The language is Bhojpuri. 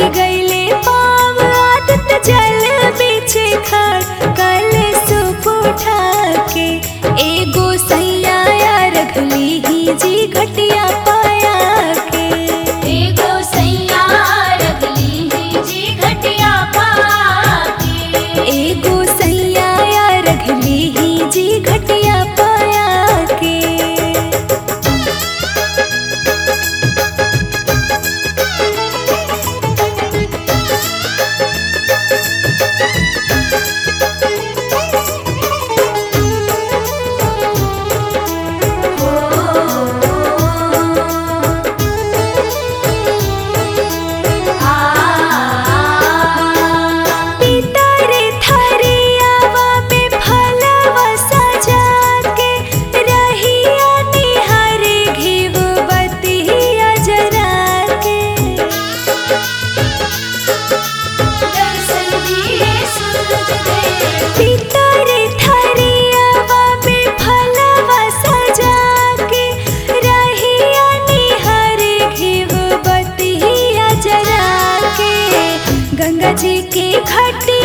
लगैले पाव आदत जल बिछे खड़ कल सुप उठा के एगो सैया रखली ही जी घटिया पाया के एगो सैया रगली ही जी घटिया पाके एगो सैया रखली ही जी घटिया पाया के पितरे थरियावा में फलवा सजा के रहिया निहारे घिव बतिया जरा के दर्शन दिए सूरज देव पितरे थरियावा में फलवा सजा के रहिया निहारे घिव बतिया जरा के गंगा जी के घाटी